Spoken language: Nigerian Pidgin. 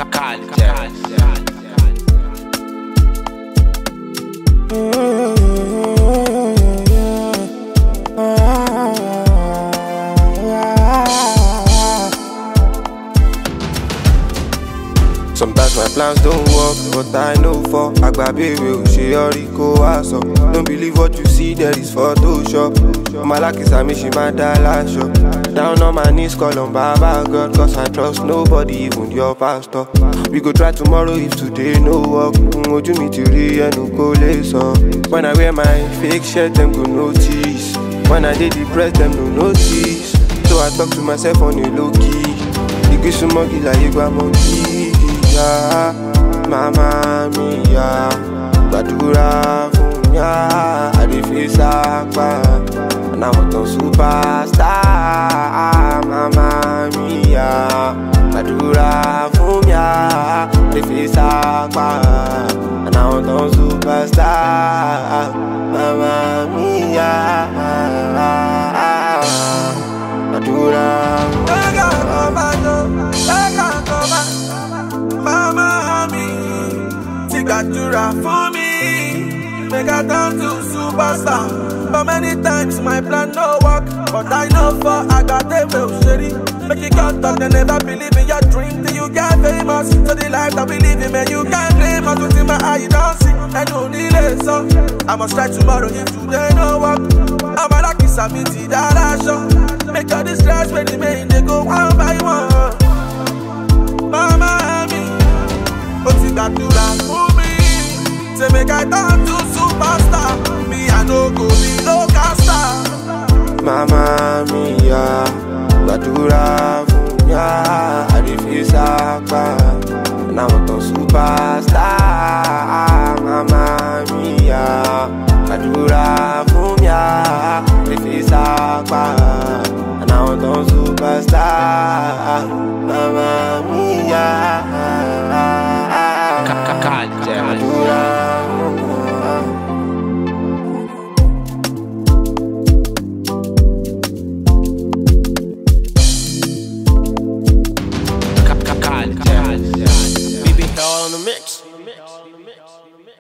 Sometimes my plans don't work, but I know for Agbabe will she already go aso. Don't believe what you see, there is Photoshop. Malaki Sami she my dollar shop. Down on my knees, call on Baba God, cause I trust nobody, even your pastor. We go try tomorrow if today no work. Ojú mi ti rí ẹnu kó lè sàn. When I wear my fake shirt, them go notice. When I dey depressed, them no notice. So I talk to myself on a low key. Ìgbésùmọ́gì láyé gba mọ́kì ìyá màmá mi yá gbàdúrà fún yá àdìfí sápá àwọn tó superstar màmá mi yá gbàdúrà fún yá àdìfí sápá àwọn tó superstar màmá mi yá gbàdúrà fún Mama mi ti gbàdúrà fún mi. Make I turn to superstar. But many times my plan no work. But I know for Agate will shady. Make you can't talk, they never believe in your dream. Till you get famous. So the life that we live in, man, you can't blame us. What's in my eye, you don't see. And no delay, so I must try tomorrow if today no work. I'm a lucky Samiti that I show. Make all the stress when they make they go one by one. Mama mi, ó ti gbàdúrà fún mi. Say make I turn to superstar. Me I no go be local star. Màmá mi yá gbàdúrà